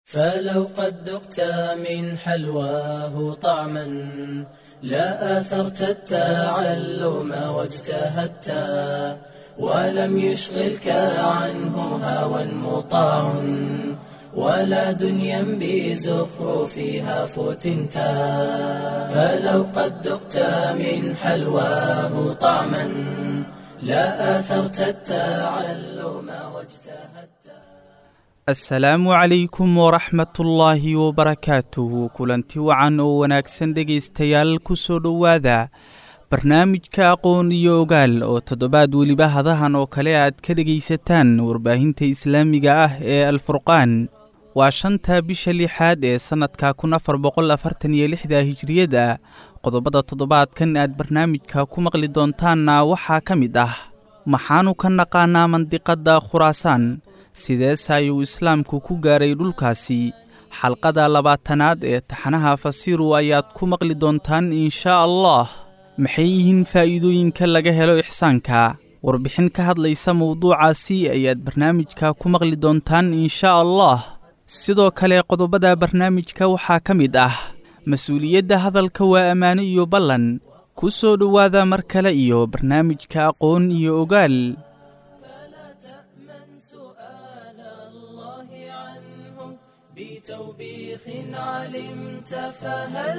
فلو قد ذقت من حلواه طعما لا آثرت التعلم واجتهدت ولم يشغلك عنه هوى مطاع ولا دنيا بزخرفها فتنت فلو قد ذقت من حلواه طعما لا آثرت التعلم واجتهدت asalaamu calaykum waraxmatullaahi wabarakaatuhu kulanti wacan oo wanaagsan dhegaystayaal ku soo dhowaada barnaamijka aqoon iyo ogaal oo toddobaad weliba hadahan oo kale aad ka dhegaysataan warbaahinta islaamiga ah ee alfurqaan waa shanta bisha lixaad ee sannadka kun afar boqol afartan iyo lixda hijriyada qodobada toddobaadkan aad barnaamijka ku maqli doontaanna waxaa ka mid ah maxaanu ka naqaanaa mandiqadda khuraasaan sideese ayuu islaamku ku gaaray dhulkaasi xalqada labaatanaad ee taxanaha fasiru ayaad ku maqli doontaan inshaa allah maxay yihiin faa'iidooyinka laga helo ixsaanka warbixin ka hadlaysa mowduucaasi ayaad barnaamijka ku maqli doontaan inshaa allah sidoo kale qodobada barnaamijka waxaa ka mid ah mas-uuliyadda hadalka waa ammaano iyo ballan ku soo dhowaada mar kale iyo barnaamijka aqoon iyo ogaal بتوبيخ علمت فهل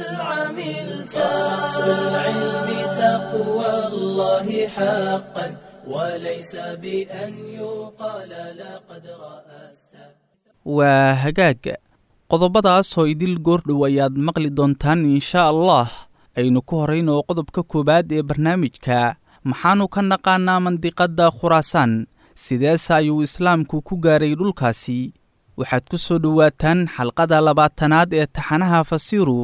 عملت رأس العلم تقوى الله حقا وليس بأن يقال لقد رأست waa hagaag qodobadaasoo idil goordhow ayaad maqli doontaan inshaa allah aynu ku horrayn oo qodobka koowaad ee barnaamijka maxaanu ka naqaanaa mandiqadda khuraasaan sideese ayuu islaamku ku gaaray dhulkaasi waxaad ku soo dhowaataan xalqada labaatanaad ee taxanaha fasiru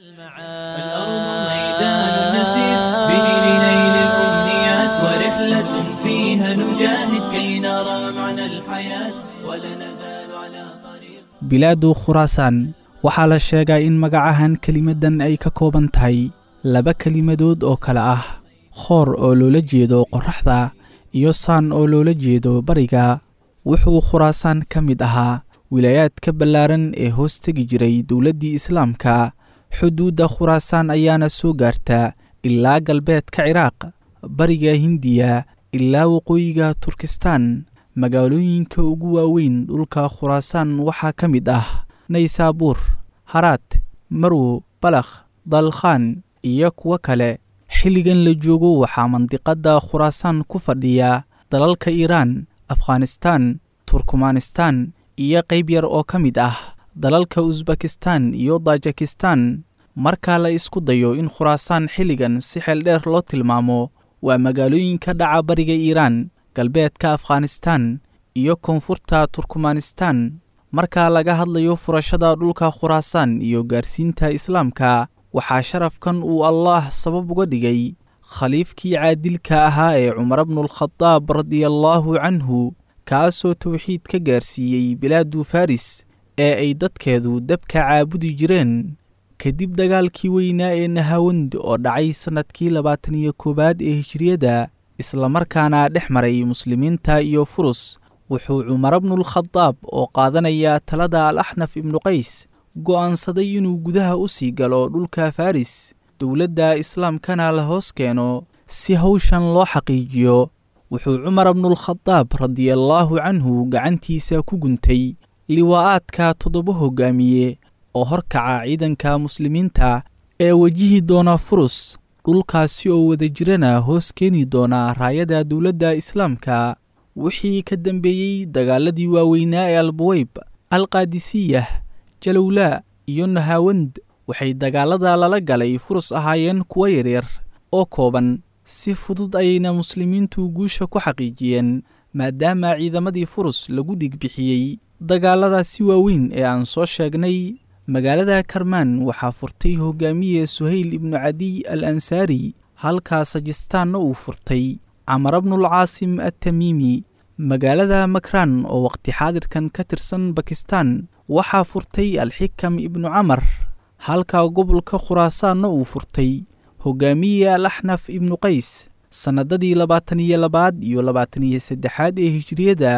الأرض ميدان نسير به لنيل الأمنيات ورحلة فيها نجاهد كي نرى معنى الحياة ولا نزال على طريق bilaadu khuraasaan waxaa la sheegaa in magacahan kelimaddan ay ka kooban tahay laba kelimadood oo kale ah khoor oo loola jeedo qorraxda iyo saan oo loola jeedo bariga wuxuu khuraasaan ka mid ahaa wilaayaadka ballaaran ee hoos tegi jiray dowladdii islaamka xuduudda khuraasaan ayaana soo gaarta ilaa galbeedka ciraaq bariga hindiya ilaa waqooyiga turkistaan magaalooyinka ugu waaweyn dhulka khuraasaan waxaa ka mid ah naysaabuur haraad marwo balakh dalkhaan iyo kuwo kale xilligan la joogo waxaa mandiqadda khuraasaan ku fadhiya dalalka iiraan afghanistaan turkmanistaan iyo qayb yar oo ka mid ah dalalka usbakistaan iyo tajikistaan marka la isku dayo in khuraasaan xilligan si xeel dheer loo tilmaamo waa magaalooyinka dhaca bariga iiraan galbeedka afghanistaan iyo koonfurta turkmanistaan marka laga hadlayo furashada dhulka khuraasaan iyo gaarsiinta islaamka waxaa sharafkan uu allaah sabab uga dhigay khaliifkii caadilka ahaa ee cumar bnulkhadaab radiallaahu canhu kaasoo towxiid ka gaarsiiyey bilaadu faris ee ay dadkeedu dabka caabudi jireen kadib dagaalkii weynaa ee nahawand oo dhacay sannadkii labaatan iyo koowaad ee hijriyada islamarkaana dhex maray muslimiinta iyo furus wuxuu cumar bnulkhadaab oo qaadanaya talada al axnaf ibnu qays go'aansaday inuu gudaha u sii galo dhulka faris dowladda islaamkana la hoos keeno si hawshan loo xaqiijiyo wuxuu cumar bnulkhadaab radiallaahu canhu gacantiisa ku guntay liwaa'aadka toddoba hoggaamiye oo horkaca ciidanka muslimiinta ee wejihi doona furus dhulkaasi oo wada jirana hoos keeni doona raayada dowladda islaamka wixii ka dambeeyey dagaaladii waaweynaa ee albuweyb alqaadisiyah jalowlaa iyo nahaawand waxay dagaalada lala galay furus ahaayeen kuwo yaryar oo kooban si fudud ayayna muslimiintu guusha ku xaqiijiyeen maadaama ciidamadii furus lagu dhigbixiyey dagaaladaasi waaweyn ee aan soo sheegnay magaalada karmaan waxaa furtay hogaamiye suhayl ibnu cadiy al ansaari halkaa sajistaanna uu furtay camar bnulcaasim attamiimi magaalada makraan oo waqti xaadirkan ka tirsan bakistan waxaa furtay alxikam ibnu camar halka gobolka khuraasaanna uu furtay hogaamiye al axnaf ibnu qays sannadadii labaatan iyo labaad iyo labaatan iyo saddexaad ee hijriyada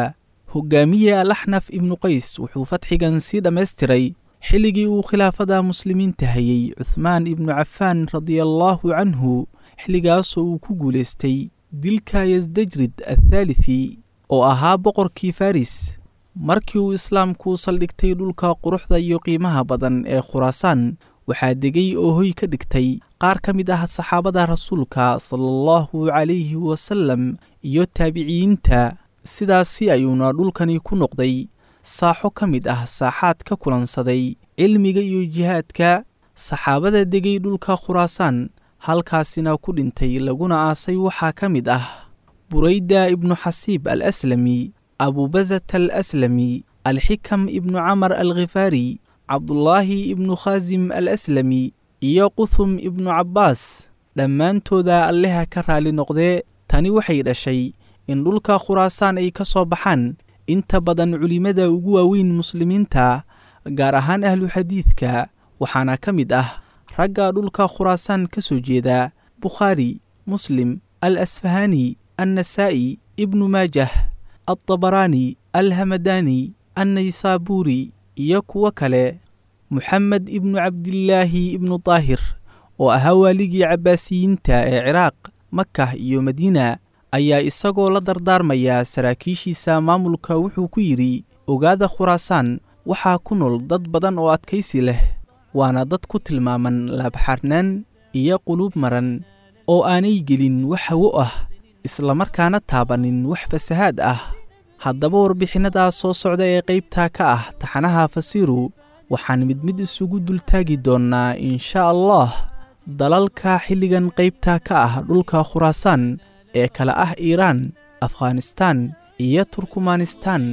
hogaamiye alaxnaf ibnu qays wuxuu fatxigan sii dhammaystiray xilligii uu khilaafada muslimiinta hayay cuhmaan ibnu cafaan radiallaahu canhu xilligaasoo uu ku guulaystay dilka yasdajrid athaalithi oo ahaa boqorkii faris markii uu islaamku saldhigtay dhulka quruxda iyo qiimaha badan ee khuraasaan waxaa degay oo hoy ka dhigtay qaar ka mid ah saxaabada rasuulka sala allahu calayhi wasallam iyo taabiciyiinta sidaasi ayuuna dhulkani ku noqday saaxo ka mid ah saaxaad ka kulansaday cilmiga iyo jihaadka saxaabada degay dhulka khuraasaan halkaasina ku dhintay laguna aasay waxaa ka mid ah burayda ibnu xasiib al aslami abubasat al aslami alxikam ibnu camar al khifaari cabdulaahi ibnu khaasim al aslami iyo quthum ibnu cabbaas dhammaantooda alleha ka raali noqdee tani waxay dhashay in dhulka khuraasaan ay ka soo baxaan inta badan culimmada ugu waaweyn muslimiinta gaar ahaan ahlu xadiidka waxaana ka mid ah ragga dhulka khuraasaan ka soo jeeda bukhaari muslim al asfahani annasaa'i ibnu maajah altabaraani alhamadaani annaysaabuuri iyo kuwo kale moxamed ibnu cabdilaahi ibnu daahir oo ahaa waaligii cabbaasiyiinta ee ciraaq makah iyo madiina ayaa isagoo la dardaarmaya saraakiishiisa maamulka wuxuu ku yidhi ogaada khuraasaan waxaa ku nool dad badan oo adkaysi leh waana dad ku tilmaaman laabxarnaan iyo quluub maran oo aanay gelin wax hawo ah islamarkaana taabanin wax fasahaad ah haddaba warbixinnadaa soo socda ee qaybtaa ka ah taxanaha fasiiru waxaan mid mid isugu dultaagi doonnaa insha allah dalalka xilligan qaybtaa ka ah dhulka khuraasaan ee kala ah iiraan afghanistaan iyo turkmanistaan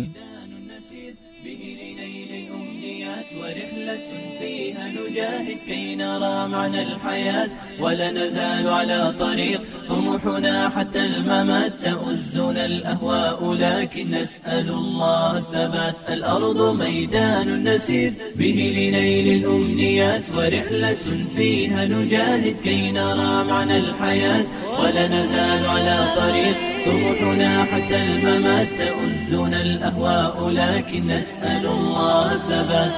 نجاهد كي نرى معنى الحياة ولا نزال على طريق طموحنا حتى الممات تؤزنا الأهواء لكن نسأل الله الثبات الأرض ميدان نسير به لنيل الأمنيات ورحلة فيها نجاهد كي نرى معنى الحياة ولا نزال على طريق طموحنا حتى الممات تؤزنا الأهواء لكن نسأل الله الثبات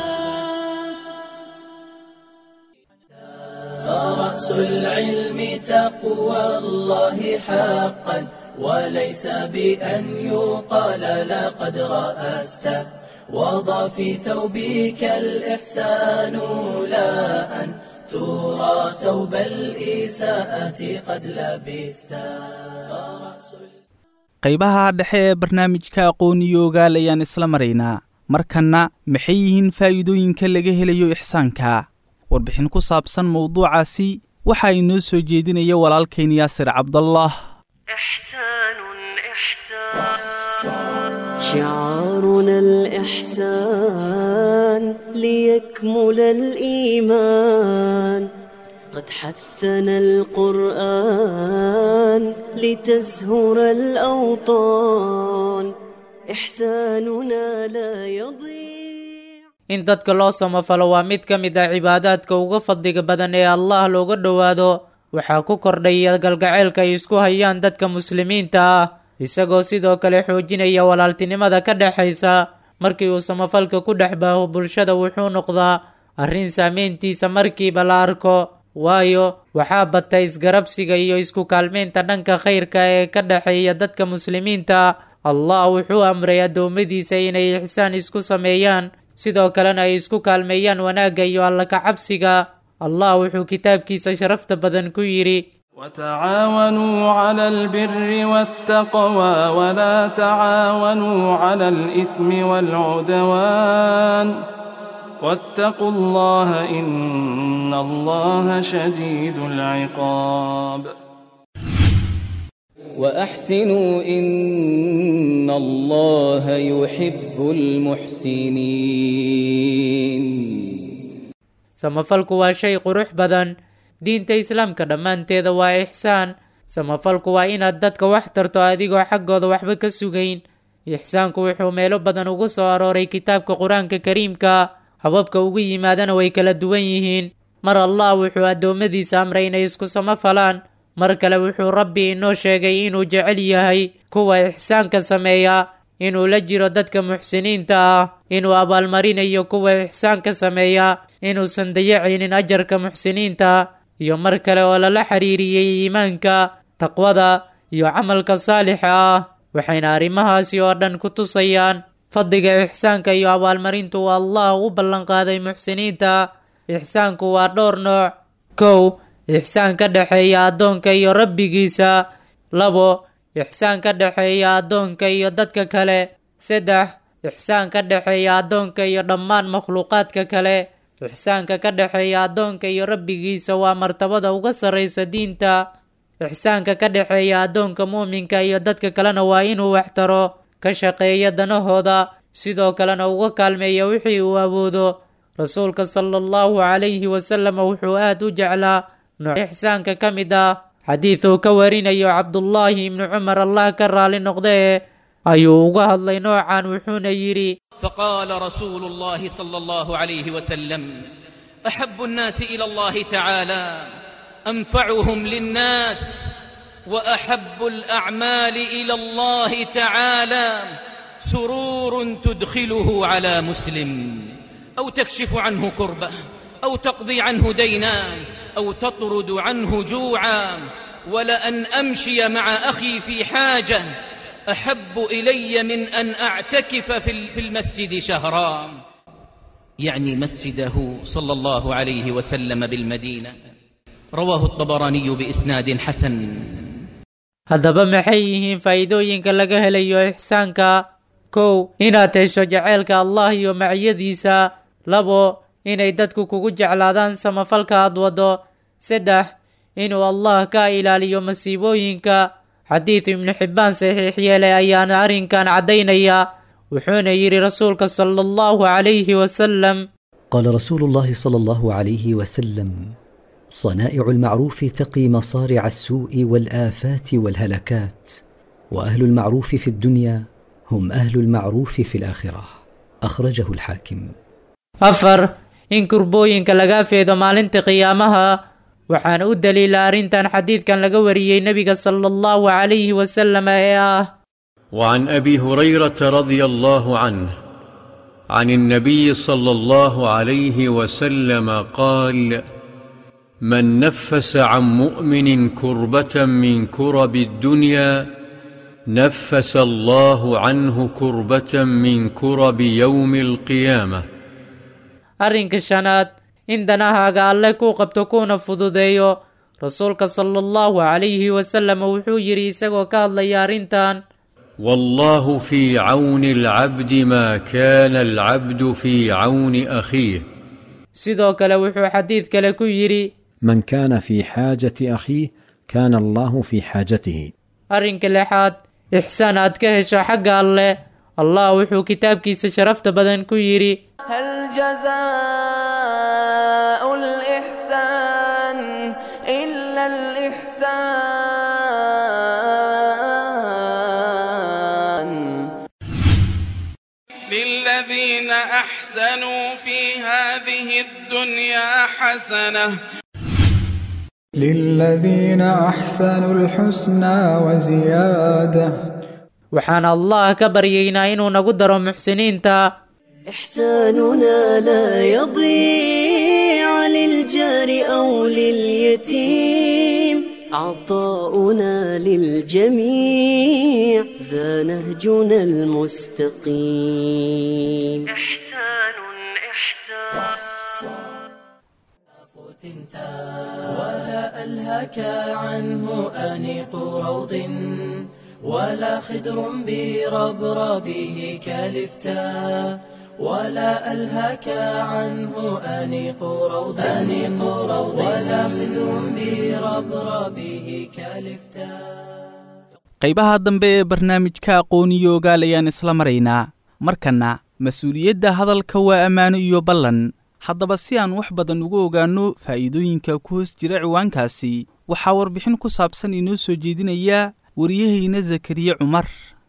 فرأس العلم تقوى الله حقا وليس بأن يقال لقد رأست وضع في ثوبك الإحسان لا أن ترى ثوب الإساءة قد لبست qaybaha dhexe ee barnaamijka aqooniyo ogaal ayaan isla maraynaa markanna maxay yihiin faa'iidooyinka laga helayo ixsaanka warbixin ku saabsan mowduucaasi waxaa inoo soo jeedinaya walaalkayn yaasir cabdallah شعارنا الإحسان ليكمل الإيمان قد حثنا القرآن لتزهر الأوطان إحساننا لا يضيع in dadka loo samafalo waa mid ka mid ah cibaadaadka uga fadliga badan ee allah looga dhowaado waxaa ku kordhaya galgaceylka ay isku hayaan dadka muslimiinta ah isagoo sidoo kale xoojinaya walaaltinimada ka dhexaysa markii uu samafalka ku dhex baaho bulshada wuxuu noqdaa arrin saameyntiisa markiiba la arko waayo waxaa bata isgarabsiga iyo isku kaalmeynta dhanka khayrka ee ka dhexeeya dadka muslimiinta allah wuxuu amray addoommadiisa inay ixsaan isku sameeyaan sidoo kalena ay isku kaalmeeyaan wanaagga iyo alla ka cabsiga allah wuxuu kitaabkiisa sharafta badan ku yidhi وتعاونوا على البر والتقوى ولا تعاونوا على الإثم والعدوان واتقوا الله إن الله شديد العقاب وأحسنوا إن الله يحب المحسنين samafalku waa shay qurux badan diinta islaamka dhammaanteeda waa ixsaan samafalku waa inaad dadka wax tarto adigoo xaggooda waxba ka sugayn ixsaanku wuxuu meelo badan ugu soo arooray kitaabka qur-aanka kariimka hababka ugu yimaadana way kala duwan yihiin mar allah wuxuu addoommadiisa amray inay isku samafalaan mar kale wuxuu rabbi inoo sheegay inuu jecel yahay kuwa ixsaanka sameeya inuu la jiro dadka muxsiniinta ah inuu abaalmarinayo kuwa ixsaanka sameeya inuusan dayacaynin ajarka muxsiniinta iyo mar kale oo lala xiriiriyey iimaanka taqwada iyo camalka saalixa ah waxayna arrimahaasi oo dhan ku tusayaan fadliga ixsaanka iyo abaalmarintu uu allah u ballanqaaday muxsiniinta ixsaanku waa dhowr nooc kow ixsaan ka dhexeeya addoonka iyo rabbigiisa labo ixsaan ka dhexeeya addoonka iyo dadka kale saddex ixsaan ka dhexeeya addoonka iyo dhammaan makhluuqaadka kale ixsaanka ka dhexeeya addoonka iyo rabbigiisa waa martabada uga sarraysa diinta ixsaanka ka dhexeeya addoonka muuminka iyo dadka kalena waa inuu waxtaro ka shaqeeya danahooda sidoo kalena uga kaalmeeya wixii uu awoodo rasuulka sala allahu calayhi wasalam wuxuu aad u jeclaa nooc ixsaanka ka mid ah xadiid uu ka warinayo cabdullaahi ibnu cumar allah ka raali noqdee ayuu uga hadlay noocan wuxuuna yidhi فقال رسول الله صلى الله عليه وسلم احب الناس الى الله تعالى انفعهم للناس واحب الاعمال الى الله تعالى سرور تدخله على مسلم او تكشف عنه كربه او تقضي عنه دينا او تطرد عنه جوعا ولان امشي مع اخي في حاجه احب الي من ان اعتكف في في المسجد شهرا يعني مسجده صلى الله عليه وسلم بالمدينه رواه الطبراني باسناد حسن haddaba maxay yihiin faa'iidooyinka laga helayo ixsaanka kow inaad hesho jaceylka allah iyo maciyadiisa labo inay dadku kugu jeclaadaan samafalka aad waddo saddex inuu allah ka ilaaliyo masiibooyinka xadiid ibnu xibbaan saxiix yeelay ayaana arrinkan caddaynaya wuxuuna yidhi rasuulka sala allahu calayhi wasalam قال رسول الله صلى الله عليه وسلم صنائع المعروف تقي مصارع السوء والافات والهلكات واهل المعروف في الدنيا هم اهل المعروف في الاخره اخرجه الحاكم afar in kurbooyinka laga feedo maalinta qiyaamaha waxaana u daliila arrintan xadiidkan laga wariyey nebiga sala allahu calayhi wasalam ee ah وعن ابي هريره رضي الله عنه عن النبي صلى الله عليه وسلم قال من نفس عن مؤمن كربه من كرب الدنيا نفس الله عنه كربه من كرب يوم القيامه arrinka shanaad in danahaaga alle kuu qabto kuuna fududeeyo rasuulka sala allahu calayhi wasalam wuxuu yidhi isagoo ka hadlaya arrintan والله في عون العبد ما كان العبد في عون اخيه sidoo kale wuxuu xadiid kale ku yidhi من كان في حاجة أخيه كان الله في حاجته arrinka lixaad ixsaan aad ka hesho xagga alleh allah wuxuu kitaabkiisa sharafta badan ku yidhi هل جزاء الإحسان إلا الإحسان للذين أحسنوا في هذه الدنيا حسنة للذين أحسنوا الحسنى وزيادة waxaan allah ka baryaynaa inuu nagu daro muxsiniinta إحساننا لا يضيع للجار أو لليتيم عطاؤنا للجميع ذا نهجنا المستقيم إحسان إحسان ولا ألهك عنه أنيق روض ولا خدر بربربه كالفتاء ولا ألهك عنه أنيق روض أنيق روض ولا خدر بربربه كالفتاء qaybaha dambe ee barnaamijka aqooniyo ogaal ayaan isla maraynaa markanna mas-uuliyadda hadalka waa ammaano iyo ballan haddaba si aan wax badan uga ogaanno faa'iidooyinka ku hoos jira ciwaankaasi waxaa warbixin ku saabsan inoo soo jeedinaya wariyahayna zakariye cumar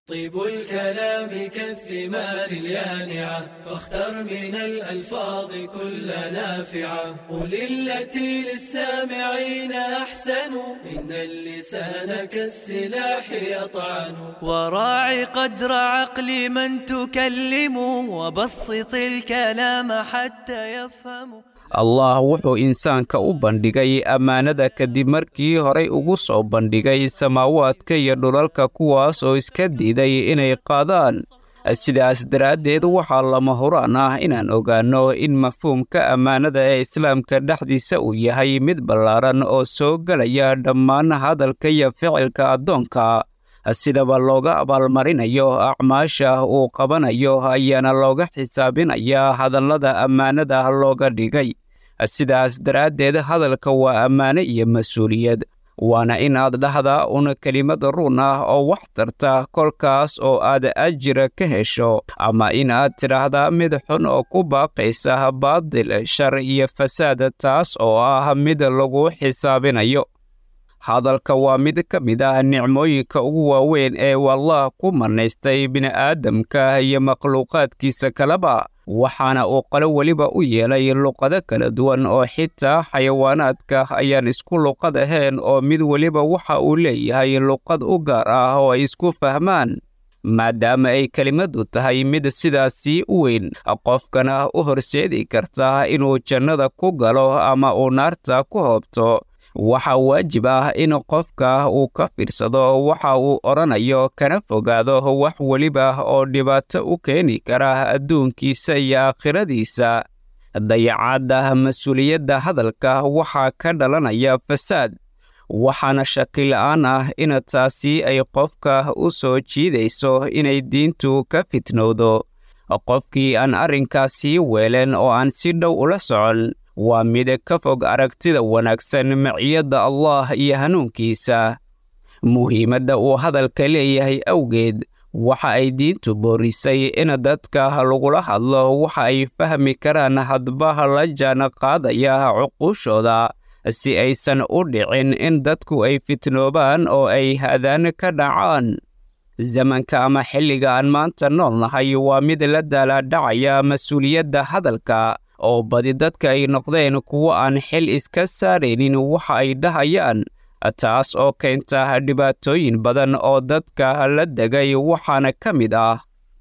طيب الكلام كالثمار اليانعة فاختر من الألفاظ كل نافعة قل التي للسامعين أحسن إن اللسان كالسلاح يطعن وراعي قدر عقل من تكلم وبسط الكلام حتى يفهم allah wuxuu insaanka u bandhigay ammaanada kadib markii horay ugu soo bandhigay samaawaadka iyo dhulalka kuwaas oo iska diiday inay qaadaan sidaas daraaddeed waxaa lama huraan ah inaan ogaanno in mafhuumka ammaanada ee islaamka dhexdiisa uu yahay mid ballaaran oo soo gelaya dhammaan hadalka iyo ficilka addoonka sidaba looga abaalmarinayo acmaasha uu qabanayo ayaana looga xisaabinayaa hadallada ammaanada looga dhigay sidaas daraaddeed hadalka waa ammaano iyo mas-uuliyad waana inaad dhahdaa un kelimad run ah oo wax tarta kolkaas oo aad ajira ka hesho ama inaad tidhaahdaa mid xun oo ku baaqaysa baadil shar iyo fasaad taas oo ah mid lagu xisaabinayo hadalka waa mid ka mid ah nicmooyinka ugu waaweyn ee wallah ku marnaystay bini'aadamka iyo makhluuqaadkiisa kaleba waxaana uu qalo weliba u yeelay luqado kala duwan oo xitaa xayawaanaadka ayaan isku luqad ahayn oo mid weliba waxa uu leeyahay luqad u gaar ah oo ay isku fahmaan maadaama ay kelimaddu tahay mid sidaasii u weyn qofkana u horseedi karta inuu jannada ku galo ama uu naarta ku hoobto waxaa waajib ah in qofka uu ka fiirsado waxa uu odhanayo kana fogaado wax weliba oo dhibaato u keeni kara adduunkiisa iyo aakhiradiisa dayacaadda mas-uuliyadda hadalka waxaa ka dhalanaya fasaad waxaana shakila'aan ah in taasi ay qofka u soo jiidayso inay diintu ka fitnowdo qofkii aan arrinkaasii weelen oo aan si dhow ula socon waa mid ka fog aragtida wanaagsan maciyadda allah iyo hanuunkiisa muhiimadda uu hadalka leeyahay awgeed waxa ay diintu boorisay in dadka lagula hadlo waxa ay fahmi karaan hadba la jaan qaadaya cuquushooda si aysan u dhicin in dadku ay fitnoobaan oo ay hadaan ka dhacaan zamanka ama xilliga aan maanta nool nahay waa mid la daalaadhacaya mas-uuliyadda hadalka oo badi dadka ay noqdeen kuwo aan xil iska saaraynin waxa ay dhahayaan taas oo keenta dhibaatooyin badan oo dadka la degay waxaana ka mid ah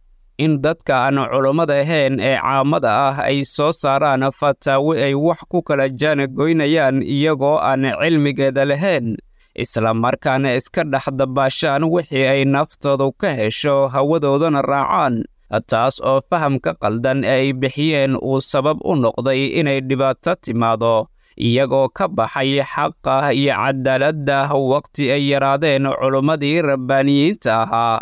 in dadka aan culummada ahayn ee caamada ah ay soo saaraan fataawi ay wax ku kala jaanagoynayaan iyagoo aan cilmigeeda lahayn isla markaana iska dhex dabaashaan wixii ay naftoodu ka hesho hawadoodana raacaan taas oo fahamka qaldan ee ay bixiyeen uu sabab u noqday inay dhibaato timaado iyagoo ka baxay xaqa iyo cadaaladda waqti ay yaraadeen culummadii rabbaaniyiinta ahaa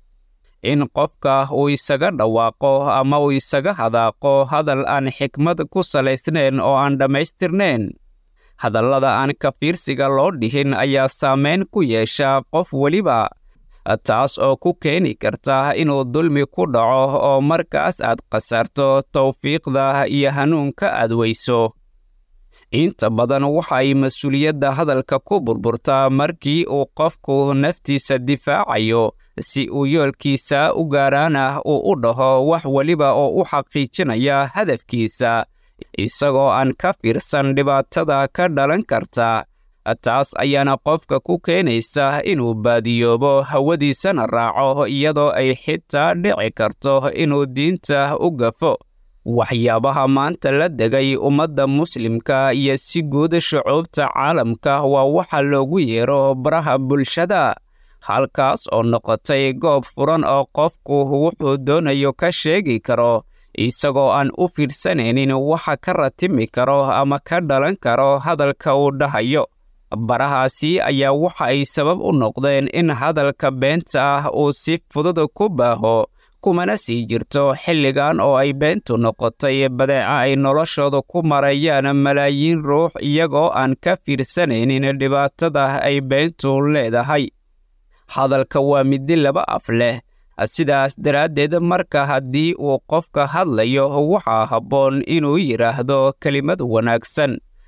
in qofka uu isaga dhawaaqo ama uu isaga hadaaqo hadal aan xikmad ku salaysnayn oo aan dhammaystirnayn hadallada aan ka fiirsiga loo dhihin ayaa saamayn ku yeesha qof weliba taas oo ku keeni karta inuu dulmi ku dhaco oo markaas aad khasaarto tawfiiqda iyo hanuunka aad weyso inta badan waxa ay mas-uuliyadda hadalka ku burburtaa markii uu qofku naftiisa difaacayo si uu yoolkiisa u gaaraana uu u dhaho wax weliba oo u xaqiijinaya hadafkiisa isagoo aan ka fiirsan dhibaatada ka dhalan karta taas ayaana qofka ku keenaysa inuu baadiyoobo hawadiisana raaco iyadoo ay xitaa dhici karto inuu diinta u gafo waxyaabaha maanta la degay ummadda muslimka iyo si guud shucuubta caalamka waa waxa loogu yeero baraha bulshada halkaas oo noqotay goob furan oo qofku wuxuu doonayo ka sheegi karo isagoo aan u fiirsanaynin waxa ka ratimi karo ama ka dhalan karo hadalka uu dhahayo barahaasi ayaa waxa ay sabab u noqdeen in hadalka beenta ah uu si fudud ku baaho kumana sii jirto xilligan oo ay beentu noqotay badeeca ay noloshooda ku marayaan malaayiin ruux iyagoo aan ka fiirsanaynin dhibaatada ay beentu leedahay hadalka waa midi laba af leh sidaas daraaddeed marka haddii uu qofka hadlayo waxaa habboon inuu yidhaahdo kelimad wanaagsan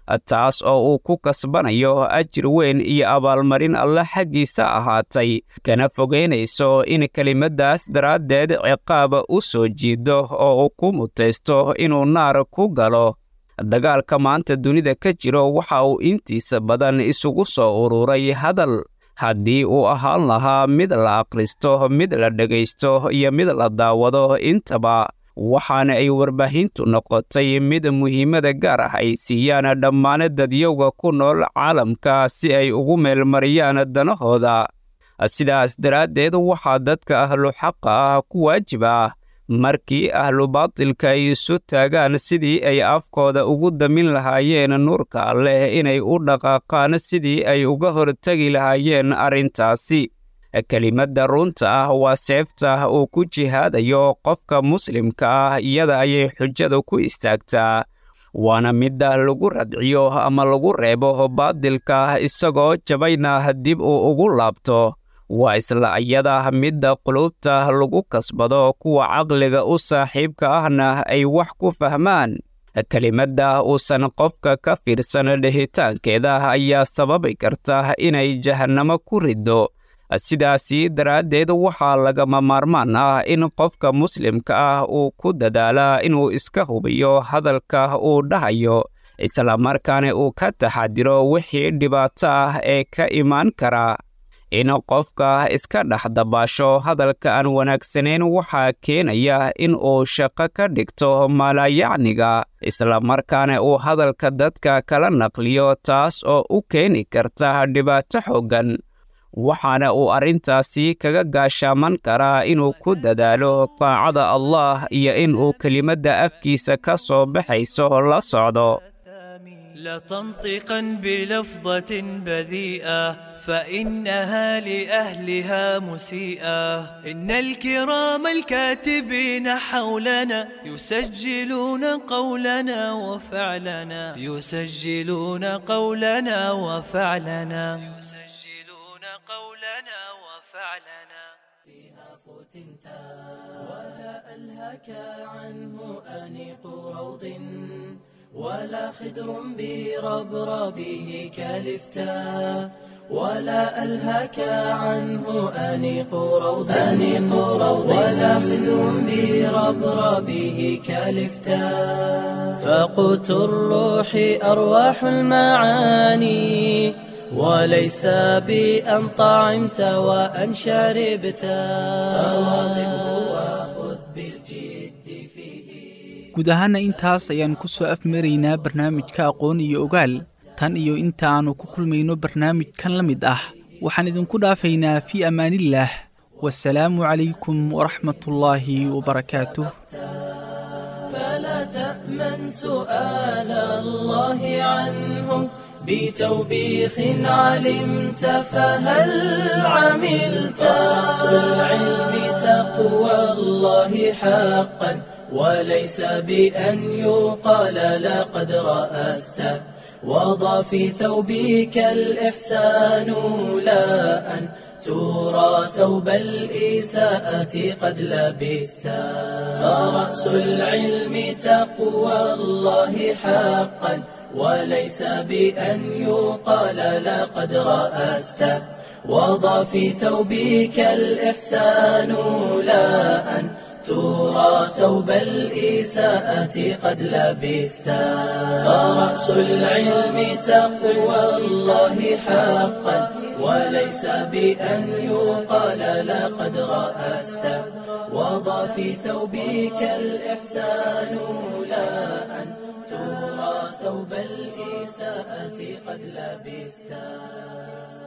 taas oo uu ku kasbanayo ajir weyn iyo abaalmarin alle xaggiisa ahaatay kana fogaynayso in kelimaddaas daraaddeed ciqaaba u soo jiido oo uu ku mutaysto inuu naar ku galo dagaalka maanta dunida ka jiro waxa uu intiisa badan isugu soo ururay hadal haddii uu ahaan lahaa mid la akhristo mid la dhegaysto iyo mid la daawado intaba waxaana ay warbaahintu noqotay mid muhiimada gaar ah ay siiyaan dhammaan dadyowga ku nool caalamka si ay ugu meelmariyaan danahooda sidaas daraaddeed waxaa dadka ahlu xaqa ah ku waajib ah markii ahlu baatilka ay isu taagaan sidii ay afkooda ugu damin lahaayeen nuurka alleh inay u dhaqaaqaan sidii ay uga hortegi lahaayeen arrintaasi kelimadda runta ah waa seefta uu ku jihaadayo qofka muslimka ah iyada ayay xujada ku istaagtaa waana midda lagu radciyo ama lagu reebo baadilka isagoo jabayna dib uu ugu laabto waa isla iyada midda qulubta lagu kasbado kuwa caqliga u saaxiibka ahna ay wax ku fahmaan kelimadda uusan qofka ka fiirsan dhehitaankeeda ayaa sababi karta inay jahannamo ku riddo sidaasi daraaddeed waxaa lagama maarmaan ah in qofka muslimka ah uu ku dadaalaa inuu iska hubiyo hadalka uu dhahayo islamarkaana uu ka taxadiro wixii dhibaato ah ee ka imaan kara in qofka iska dhex dabaasho hadalka aan wanaagsanayn waxaa keenaya in uu shaqo ka dhigto maalayacniga islamarkaana uu hadalka dadka kala naqliyo taas oo u keeni karta dhibaato xooggan waxaana uu arrintaasi kaga gaashaaman karaa inuu ku dadaalo daacada allah iyo in uu kelimadda afkiisa ka soo baxayso la socdo لا تنطقا بلفظة بذيئة فإنها لأهلها مسيئة إن الكرام الكاتبين حولنا يسجلون قولنا وفعلنا يسجلون قولنا وفعلنا يسجلون قولنا وفعلنا فيها فتنتا ولا ألهك عنه أنيق روض ولا خدر بربربه كالفتاء ولا ألهك عنه أنيق روض أنيق روض ولا خدر بربربه كالفتاء فقوت الروح أرواح المعاني وليس بأن طعمت وأن شربت فواظبه وخذ بالجد فيه guud ahaana intaas ayaan ku soo afmaraynaa barnaamijka aqoon iyo ogaal tan iyo inta aannu ku kulmayno barnaamijkan la mid ah waxaan idinku dhaafaynaa fii ammaanillaah wasalaamu calaykum waraxmatullaahi wabarakaatuh فلا تأمن سؤال الله عنه بتوبيخ علمت فهل عملت رأس العلم تقوى الله حقا وليس بأن يقال لقد رأست وضع في ثوبك الإحسان لا أن ترى ثوب الإساءة قد لبست فرأس العلم تقوى الله حقا وليس بأن يقال لقد رأست وضع في ثوبك الإحسان لا أن ترى ثوب الإساءة قد لبست فرأس العلم تقوى الله حقا وليس بأن يقال لقد رأست وضع في ثوبك الإحسان لا أن ترى ثوب الإساءة قد لبست